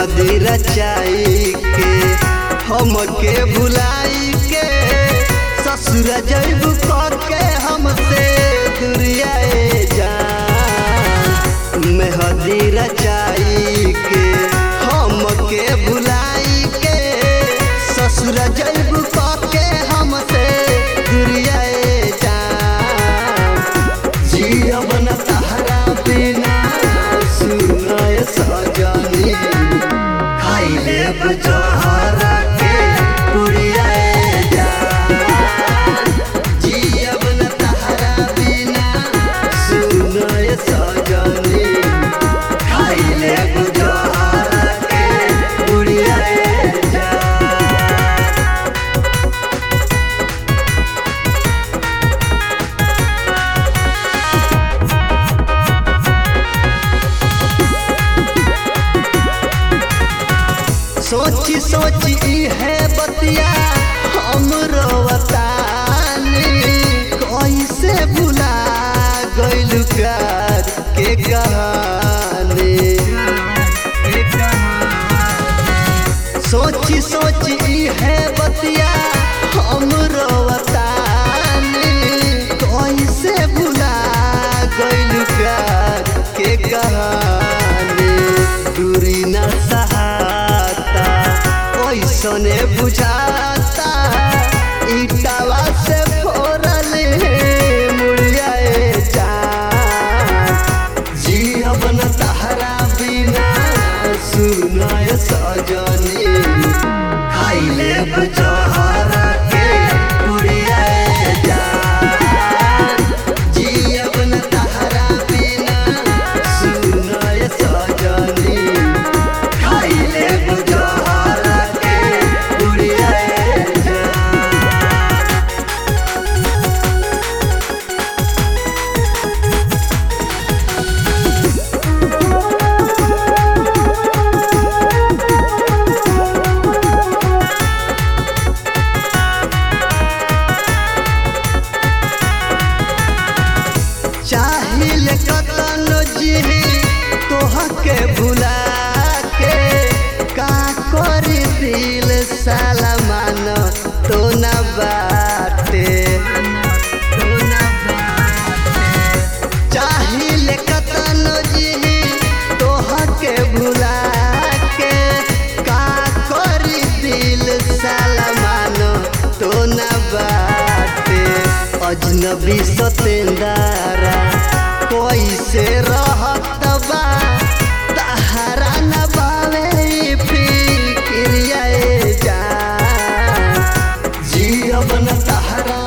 मेहदी रचाई के हमके भुलाई के ससुर जैब के हमसे दुरियाए जान मेहदी रचाई के हमके भुलाई के ससुर जैब के हमसे दुरियाए जान जियब न तहरा बिना सुनाय सजनी खाई लेब जहर के पुड़ियाए जान जियब न तहरा बिना सुनाय सजनी खाई लेब जहर के पुड़ियाए जान सोची सोची है बतिया हम रोवतानी कैसे भुला गइल प्यार के कहानी सोची सोची है बतिया हम रोवतानी कैसे भुला गइल प्यार के कहानी दूरी न सहाता ओइसने बुझाता ईटावा से फोरल मुड़ियाए जान जियब न तहरा बिना सुनाय सजनी खाई लेब जहर के पुड़ियाए जान जियब न तहरा बिना सुनाय सजनी खाई लेब जहर के पुड़ियाए जान चाहिल कतन जिही तोहके भुला के का करी दिल सलमान तो न बाटे चाहिल कतन जिही तोहके भुला के का करी दिल सलमान तो न बाटे अजनबी सतेंदारा कैसे रहत बा तहरा न बावे फिक्रियाए जान जियब न तहरा